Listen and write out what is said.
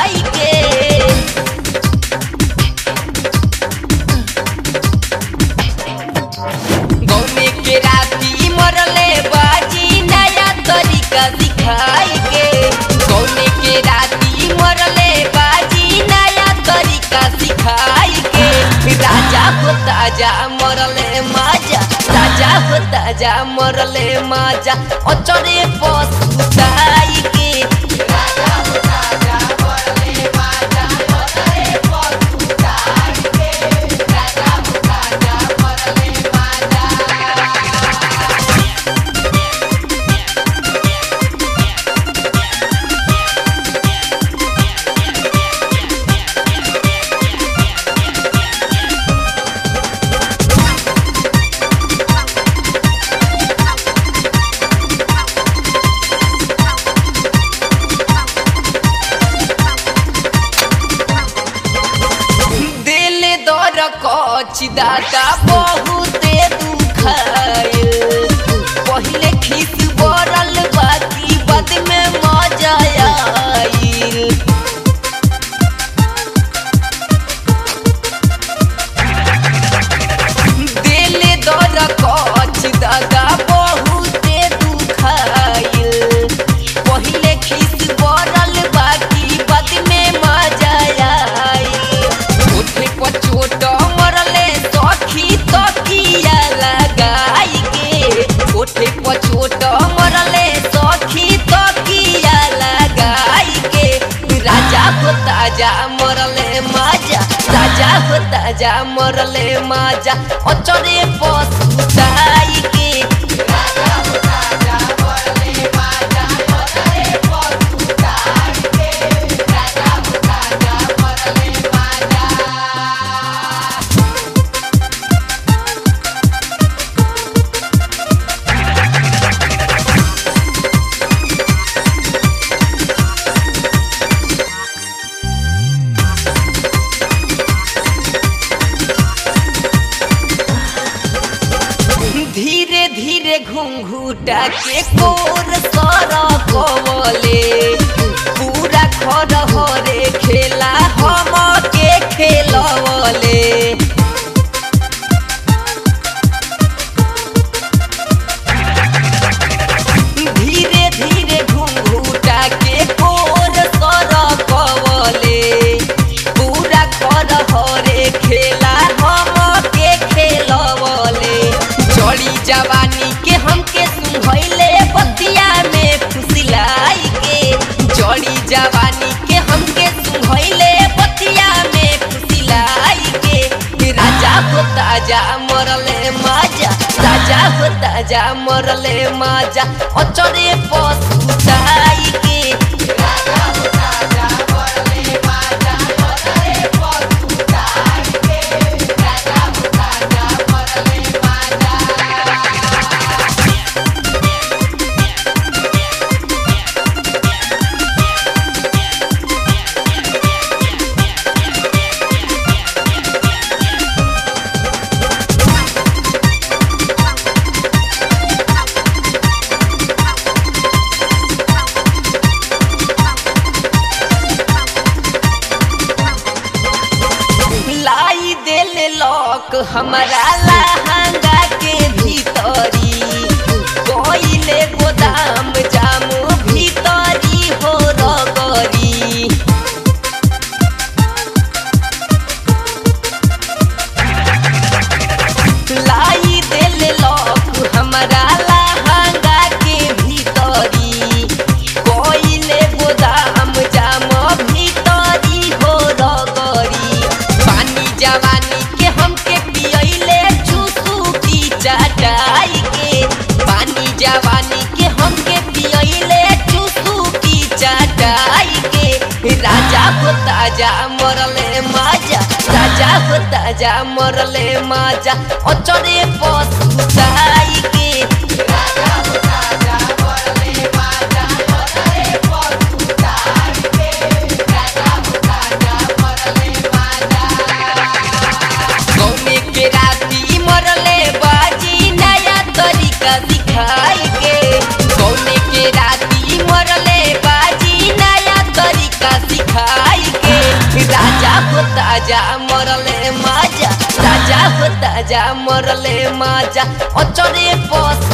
सिखाई के गौने के राती मरले बाजी नया तरीका सिखाई के गौने के राती मरले बाजी नया तरीका सिखाई के राजा हो ताजा मरले माजा राजा हो ताजा मरले माजा अचरे पस उताई के राजा हो ताजा मरले माजा अचरे पस उताई के राजा हो ताजा मरले माजा दिल दर कच दादा बहुते दुखाइल पहिले खीस बरल बाकी बाद में मजा आइल दिल दर कच दादा बहुते दुखाइल पहिले खीस बरल बाकी बाद में मजा आइल छोटे पर छोट मरले सखी तकिया लगाई के छोटे पर छोट मरले सखी तकिया लगाई के राजा हो ताजा मरले माजा राजा हो ताजा मरले माजा अचरे पस उताई के राजा हो ताजा मरले माजा अचरे पस उताई के राजा हो ताजा मरले माजा धीरे धीरे घुंघूटा के कोर सर कवले पूरा खर हरे खेला हम के खेलवले धीरे धीरे घुंघूटा के कोर सर कवले पूरा खर हरे खेला हम के खेलवले चढ़ी जवानी के हमके सुनहैले बतिया में फुसिलाई के चढ़ी जवानी के हमके सुनहैले बतिया में फुसिलाई के राजा हो ताजा मरले माजा राजा हो ताजा मरले माजा अचरे पस उताई के राजा हो ताजा मरले माजा अचरे पस उताई के राजा हो ताजा मरले माजा लाई देल लॉक हमारा लहंगा के भीतरी कोइले गोदाम जामू भीतरी हो रगरी लाई देल लॉक हमारा लहंगा के भीतरी कोइले गोदाम जाम भीतरी हो रगरी पानी जवानी के हमके पियले चूसू की चटाई के पानी जवानी के हमके पियले चूसू की चटाई के राजा हो ताजा मरले माजा राजा हो ताजा मरले माजा अचरे पस उताई के राजा हो ताजा मरले माजा अचरे पस उताई के राजा हो ताजा मरले माजा गौने के राती मरले बाजी नया तरीका सिखाई के गौने के राती मरले बाजी नया तरीका सिखाई ताजा मरले माजा ताजा हो ताजा मरले माजा अचरे पस